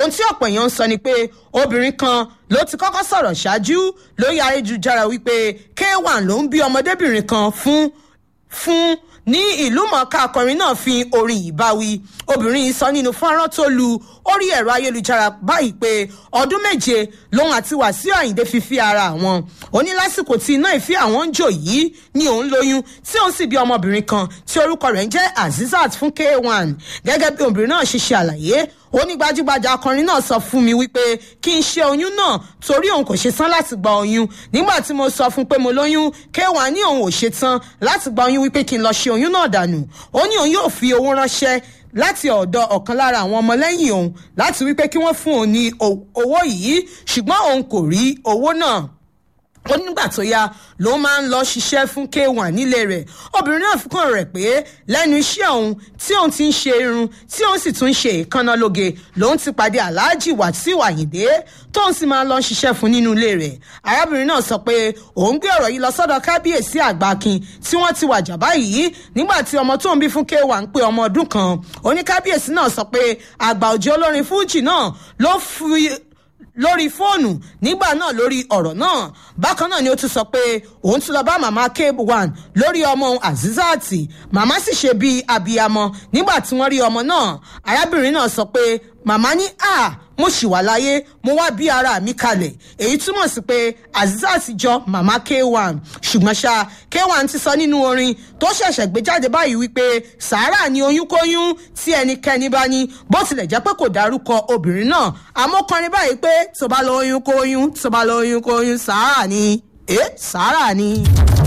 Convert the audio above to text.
ohun tí ọ̀pọ̀ èèyàn ń sọ ni pé obìnrin kan ló ti kọ́kọ́ sọ̀rọ̀ ṣáájú lórí ayélujára wípé k1 ló ń bí ọmọdébìnrin kan fún fún ní ìlú mọ̀ọ́ká akọrin náà fi orin yìí báwí obìnrin yìí sọ nínú fọ́nrán tó lu orí ẹ̀rọ ayélujára báyìí pé ọdún méje lòun àti wàsíù àyìndé fi fi ara àwọn ó ní lásìkò tí iná ìfẹ́ àwọn ń jò yìí ni òun lóyún tí òun sì bí ọmọbìnrin kan tí orúkọ rẹ̀ ń jẹ́ azizat fún k1 gẹ́gẹ́ bí obìnrin náà ṣe ṣe àlàyé ó ní gbajúgbajà akọrin náà sọ fún mi wípé kí n ṣe oyún náà torí òun kò ṣe tán láti gba oyún nígbà tí mo sọ fún pé mo lóyún k1 ní òun ò ṣe tán láti gba oyún wípé kí n lọ ṣe oyún náà dànù ó ní òun yóò fi owó ránṣẹ́ láti ọ̀dọ̀ ọ̀kan lára àwọn ọmọlẹ́yìn òun láti wípé kí wọ́n fún òun ní owó yìí ṣùgbọ́n òun kò rí owó náà ó nígbà tó yá ló máa ń lọ ṣiṣẹ́ fún k1 nílé rẹ̀ obìnrin náà fún rẹ̀ pé lẹ́nu iṣẹ́ òun tí òun ti ń ṣe irun tí òun sì tún ń ṣe ìkànnà lóge lòun ti pàdé aláàjì wàsíù àyìndé tóun sì máa ń lọ ṣiṣẹ́ fún nínú ilé rẹ̀ arábìnrin náà sọ pé òun gbé ọ̀rọ̀ yìí lọ sọ́dọ̀ kábíyèsí àgbàkin tí wọ́n ti wàjà báyìí nígbà tí ọmọ tóun bí fún k1 ń pé ọmọ ọdún kan oníkábíyèsí náà sọ pé àgbà òjò olórin fújì náà ló fi lórí fóònù nígbà náà lórí ọ̀rọ̀ náà bákan náà ni ó tún sọ pé òun tún lọ bá màmá k1 lórí ọmọ òun azizati màmá sì ṣe bíi abiyamọ nígbà tí wọ́n rí ọmọ náà arábìnrin náà sọ pé màmá ní a mo ṣì wà láyé mo wá bí ara mi kalẹ̀ èyí túmọ̀ sí pé azizati jọ màmá k1 ṣùgbọ́n ṣá k1 ti sọ nínú orin tó ṣẹ̀ṣẹ̀ gbé jáde báyìí wípé sàárà ni oyún kóyún tí ẹnikẹ́ni bá ní bó tilẹ̀ jẹ́ pé kò dárúkọ obìnrin náà àmọ́ kọrin báyìí pé tó bá lọ oyún kóyún tó bá lọ oyún kóyún sàárà ni ẹ sàárà ni.